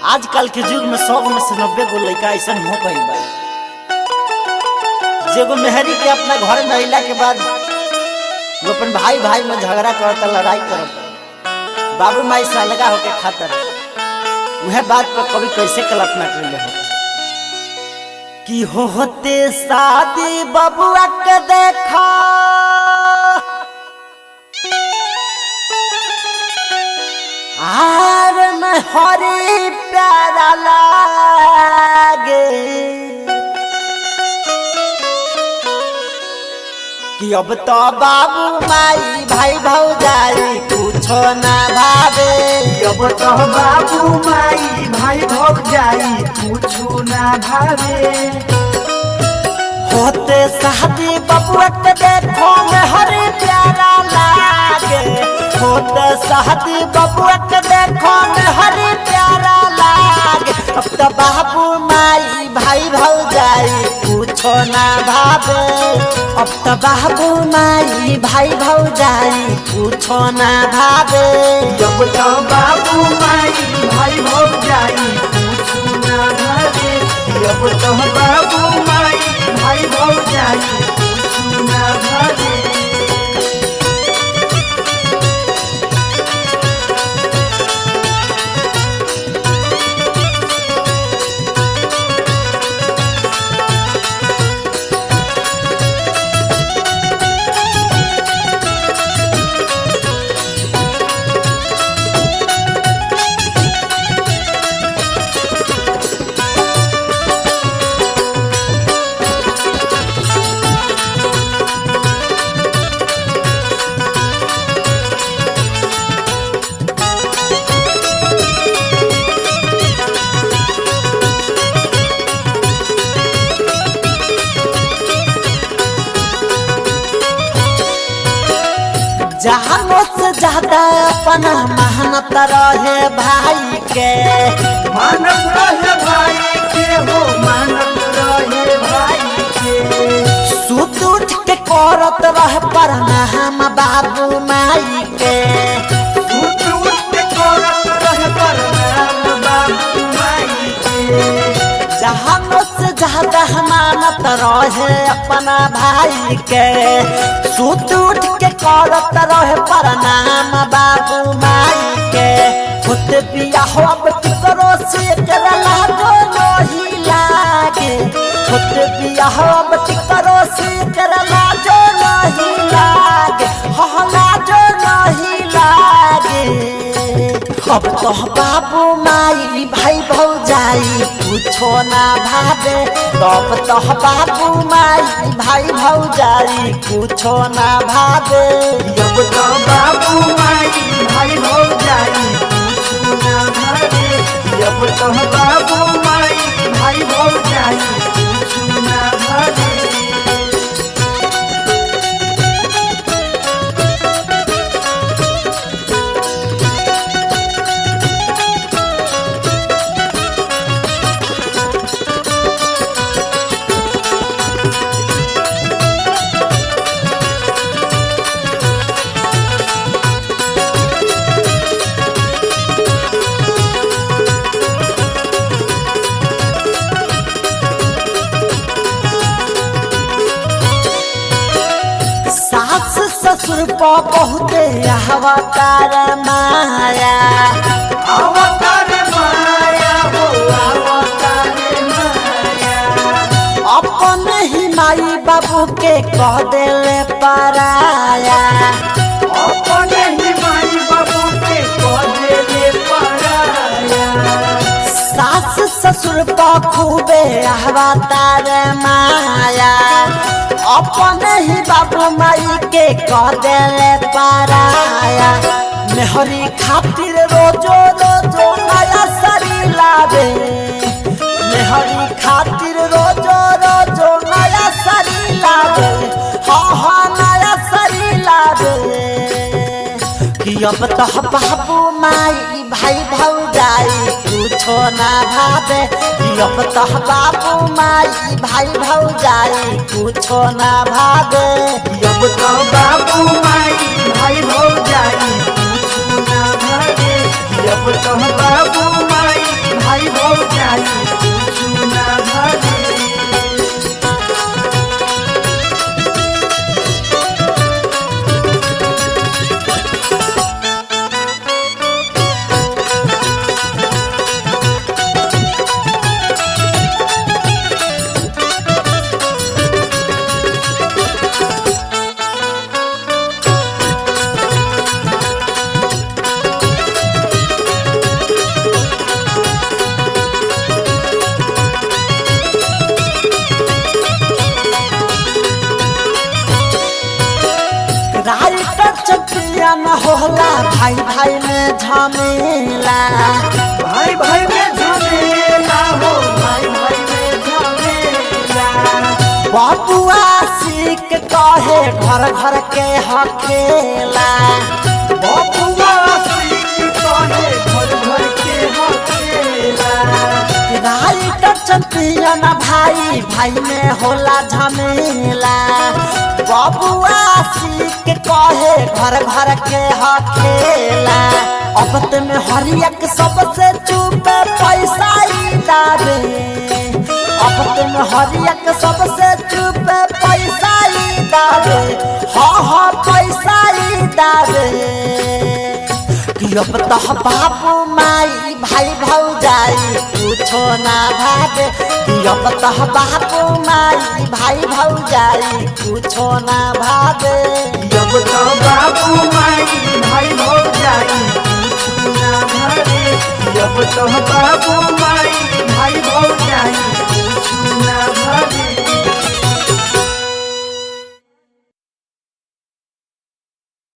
आजकल के युग में सौ में से नब्बे गो लड़का ऐसा हो गई बा जेगो मेहरी के अपना घर में अइला के बाद वो अपन भाई भाई में झगड़ा करता लड़ाई करता बाबू माई से अलगा होके खातर वह बात पर कभी कैसे कल्पना कर हो कि होते शादी बबुआ के देखा आर में हरी प्यारा लागे कि अब तो बाबू माई भाई भौजाई कुछो ना भावे अब तो बाबू माई भाई भग जाई कुछु ना भावे होते शादी बबुआ के देखो में हरी प्यारा लागे होते शादी बबुआ के देखो में हरी प्यारा लागे अब तो बाबू माई भाई भौजाई कुछो ना भावे अब तो बाबू माई भाई भौजाई कुछो ना भावे अब तो बाबू माई भाई भग जाई कुछु ना भावे अब तो बाबू माई भाई भग जाई कुछु ना भावे जहां से ज्यादा अपना मेहनत रहे भाई के मानव रहे भाई के हो मानव रहे भाई के सुत उठ के करत रह प्रणाम बाबू माई के उठ उठ के करत रहे प्रणाम बाबू माई के जहां से ज्यादा मानत रहे अपना भाई के सुत उठ के करत रहे प्रणाम बाबू माई के खुद बिया हो अब करो से एकरा लागो नहीं लागे खुद बिया हो अब करो से एकरा लाजो नहीं लागे हो लाजो नहीं लागे अब तो बाबू माई भाई भौजाई कुछो ना भावे अब तो बाबू माई भाई भौजाई कुछो ना भावे अब तो बाबू माई भाई भग जाई कुछु ना भावे अब तो बाबू माई भाई भग जाई कुछु ना भावे सास ससुर पर बहुते अहवकार माया अवतार माया हो अवतार माया अपन ही माई बाबू के कह देले पराया अपने ही माई बाबू के पौधे ले पराया सास ससुर पर खूबे अहवतार माया अपन ही बाबू माई के कह देले पराया मेहरी खातिर रोजो रोजो नया सरी लावे मेहरी खातिर रोजो रोजो नया सरी लावे हाँ हाँ नया सरी लावे कि अब तो बाबू माई भाई भौजाई कुछो ना भावे कि अब तो बाबू माई भाई भौजाई कुछो ना भावे अब तो बाबू माई भाई भग जाई कुछु ना भावे अब तो बाबू माई भाई भाई में झमेला भाई भाई में झमेला हो भाई भाई में झमेला बबुआ सीख कहे घर घर के हकेला बबुआ सीख कहे घर घर के हकेला राइट चंपियन भाई भाई में होला झमेला बबुआ सीख कहे घर घर के हकेला अब में हरियक सबसे चुपे पैसा ही डाले अब में हरियक सबसे चुपे पैसा ही डाले हाँ हाँ पैसा ही डाले कि अब तह बाबू माई भाई भौजाई कुछो ना भावे कि अब तह बाबू माई भाई भौजाई कुछो ना भावे जब तो बाबू माई भाई भौजाई कुछ ना भरे जब तो बाबू